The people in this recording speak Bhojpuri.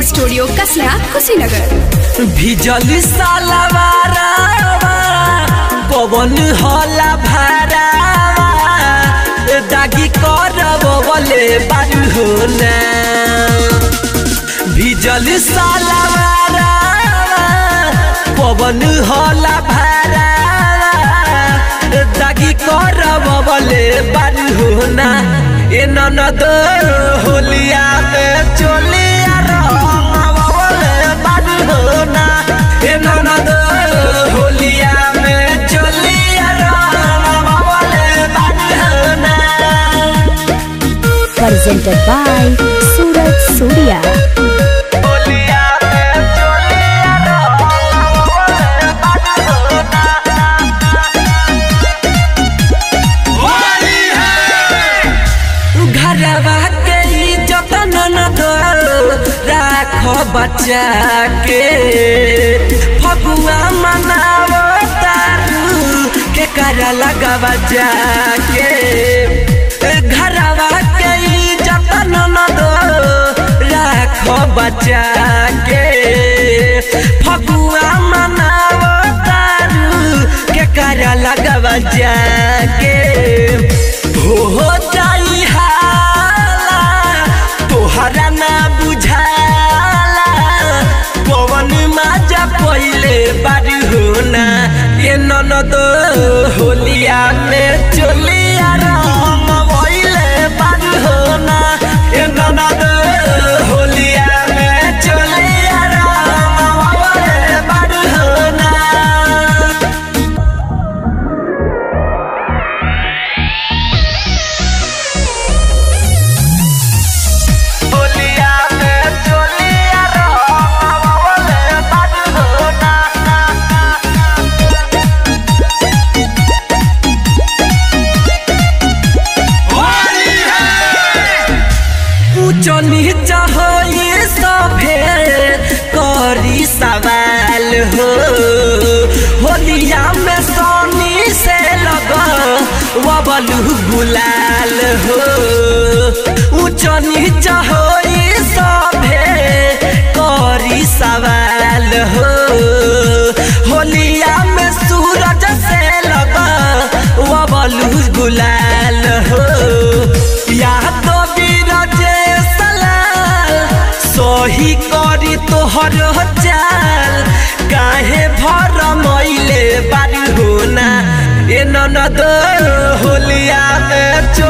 स्टूडियो कसला कुशीनगर भिजल सालवारावा पवन होला भारावा दागी करब बोले बारू होना भिजल सालवारावा पवन होला भारावा दागी करब बोले बारू होना ए ननद होलिया में चोलिया रंग बोले बारू होना ए ननद होलिया में चोलिया रंग बोले बारू होना presented by Suraj Surya. होलिया में चोलिया रंग बोले बारू होना घरवा के इज्जत न दो राख बच्चा के फगुआ मनावो तारू के कर लगावा जाके घरवा के इज्जत न दो राख बच्चा के फगुआ मनावो तारू के कर लगावा जाके हो जाई हाला तोहरा ना बुझाला पवन माजा पहिले बारी होना ये ननद होलिया में चोलिया राम पहिले बारी होना ये ननद होलिया में चोलिया राम पहिले बारी होना होलिया में चोलिया रंग बोले बारू होना ऊंच नीच हो ये सभे करी सवाल हो होलिया में सोनी से लग वबलू गुलाल हो ऊंच नीच हो ये सभे करी सवाल हो होलिया में सूरज से लग वबलू गुलाल हो या तो बीरजे सलाल सही करी तोहर चाल काहे भर मइले बारी होना ए ननद होलिया में चो